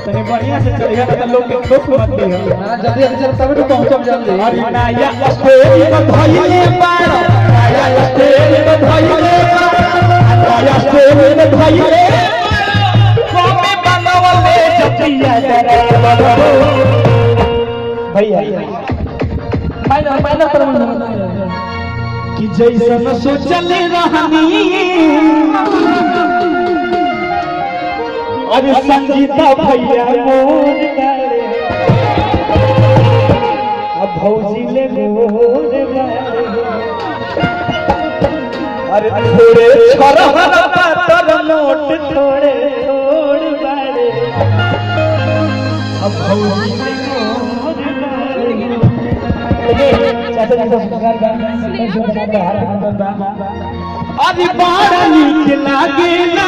तने बढ़िया से चढ़िया तो लोग के दुख मत दियो ना जल्दी जल्दी चल तब तो पहुंचब जल्दी अरे नया स्टेज पर धइले बार नया स्टेज पर धइले बार नया स्टेज पर धइले कमे बनवले जपिया भैया फाइनल फाइनल पर कि जैसन सोचल रहनी अरे संगीता भैया मोर गारे अब भौजी ले मोर गारे अरे थोड़े छोरहर पातर नोट थोड़े थोड़ बारे अब भौजी ले मोर गारे चाचा चाचा सुधार अरे बड़ा नीक लागे ना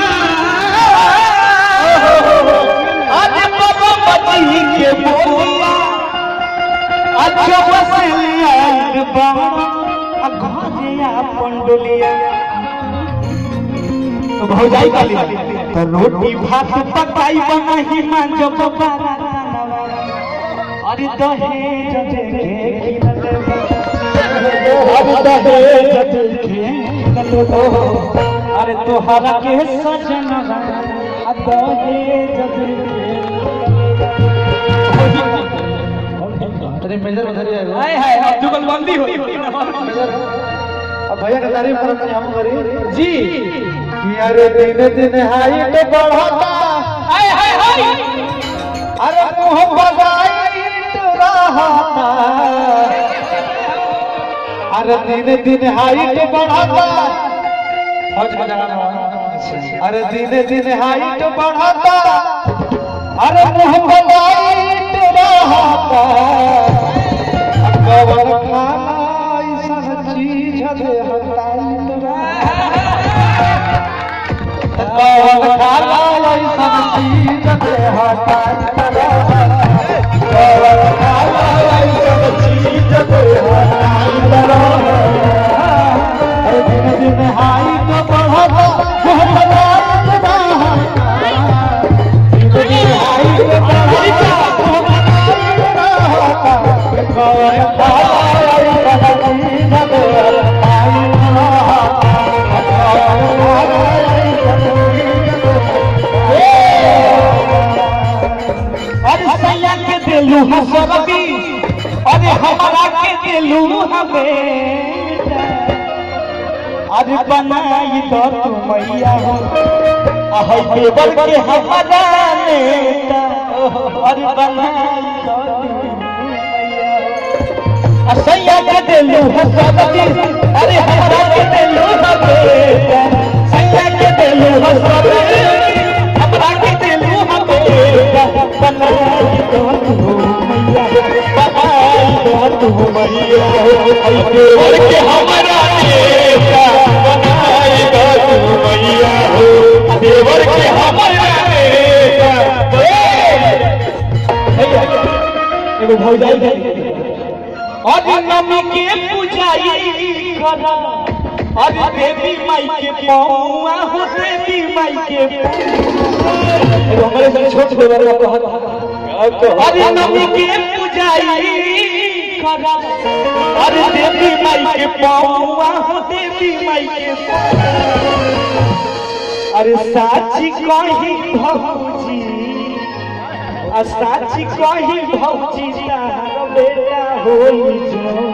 अरे बाबा बची के बोलिया अच्छा बसलिया बा घोजिया पंडुलिया तो भौजाई काली तो रोटी भात पकाई बनाही मांज बाबा अरे दहेज देखे अब दहेज देखे अरे तोहरा के सजन अब दहेज अरे मेजर उधर ही आएगा हाय हाय अब जुगलबंदी हुई अब भैया का तारीफ करत नहीं हम करी जी कि अरे दिन दिन हाइट बढ़ता हाय हाय हाय अरे मुंह बगाइत रहता अरे दिन दिन हाइट बढ़ता फौज का जगह में अरे दिन दिन हाइट बढ़ता अरे मुंह बगाइत रहता कवर खाना ऐसा चीज दे हटाइत कवर खाना ऐसा चीज दे हटाइत कवर खाना ऐसा चीज दे हटाइत अरे दिन दिन हाइट बढ़ता मुंह बगाइत रहता दिन दिन हाइट बढ़ता मुंह बगाइत रहता कवर खाना ऐसा चीज दे हटाइत अरे सैया के दिलू हसरती अरे हमारा के दिलू हमें अरे बनाई तो तू मैया हो अहे देवर के हमारा नेता अरे बनाई तो तू मैया हो। आ सैया के दिलू हसरती अरे हमारा के दिलू हमें सैया के दिलू हसरती हमरा के दिलू हमें बनाई तो तू मैया बनाई तो तू मैया अहे देवर के हमारा नेता बनाई तो तू मैया हो देवर के हमारा नेता एगो भौजाई है अरे नमी के पूजाई करा अरे देवी माई के पौआ हो देवी माई के एगो हमारे से छोट देवर का कहत अरे नमी के पूजाई करा अरे देवी माई के पौआ हो देवी माई के अरे साची कही भौजी आ साची कही भौजी तार बेटा होई जो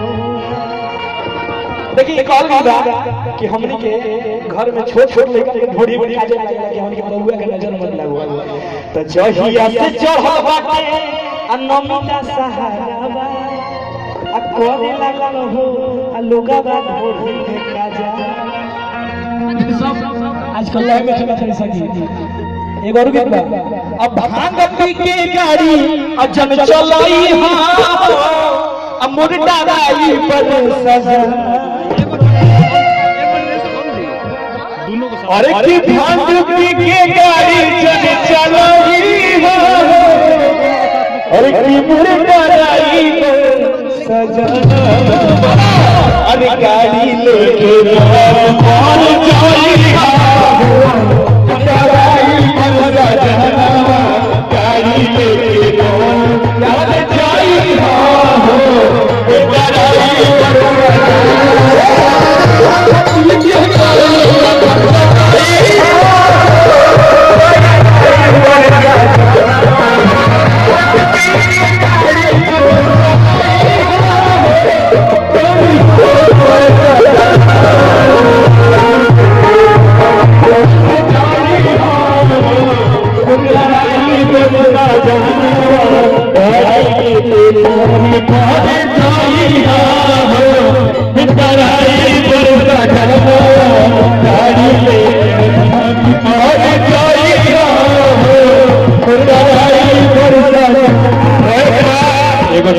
देखिए एक और भी बात कि हमने के घर में छोट छोट लड़का के बड़ी बड़ी काजे लगे कि हमने के बउआ के नजर मत लगवा तो जहिया से चढ़ल बाटे आ नमिता सहारा बा आ करे लागल हो आ लोगा बा ढोढ़ी देखा जा आजकल लाइव में चला चल सकी एक और गीत बा अब भांग पी के गाड़ी अजन चलाई हां अब मोर डालाई पर सजा अरे की भांग पी के गाड़ी जन चलाई हां अरे की मोर डालाई पर सजा अरे गाड़ी लेके कौन चली हां गाड़ी पर सजा गाड़ी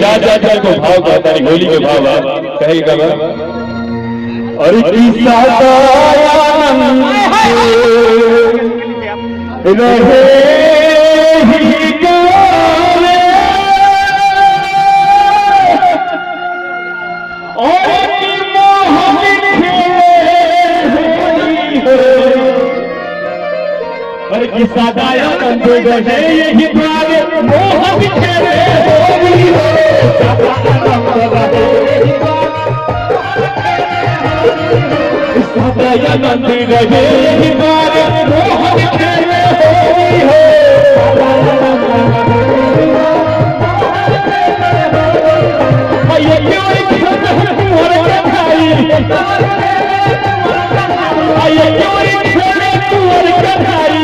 चार चार चार को भाव कहता है होली के भाव आप कहेगा बा और किस्सा दयानंद रहे ही गावे और मोहन और किस्सा दयानंद रहे यही बारे मोह बिखेरे होली हो दयानंद रहे यही बारे मोह बिखेरे होली हो ये क्यों एक कुंवर के भाई ये क्यों एक कुंवर के भाई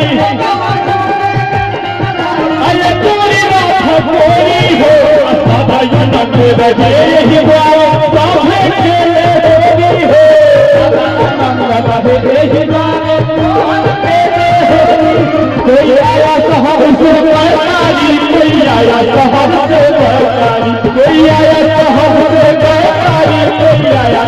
ये पूरी रात कोई हो सदा यनंद रहे यही बात सामने खेले होली हो सदा यनंद रहे यही बात कोई आया साहब से बैठारी कोई आया साहब से बैठारी कोई आया साहब से बैठारी कोई आया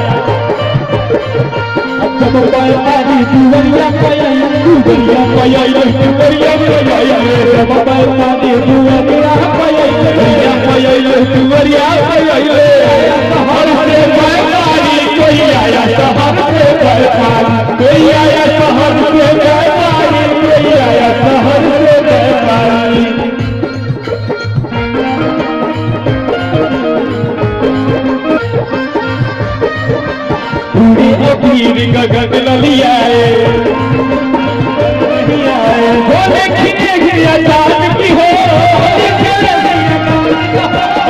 जब बैठारी दुवरिया पयाई दुवरिया पयाई दुवरिया पयाई जब बैठारी दुवरिया पयाई दुवरिया पयाई दुवरिया पयाई शहर से बैठारी कोई आया शहर से बैठारी कोई आया शहर से बैठारी कोई आया शहर से बैठारी पूरी अबीर गगन ललियाए बोले खिले खिया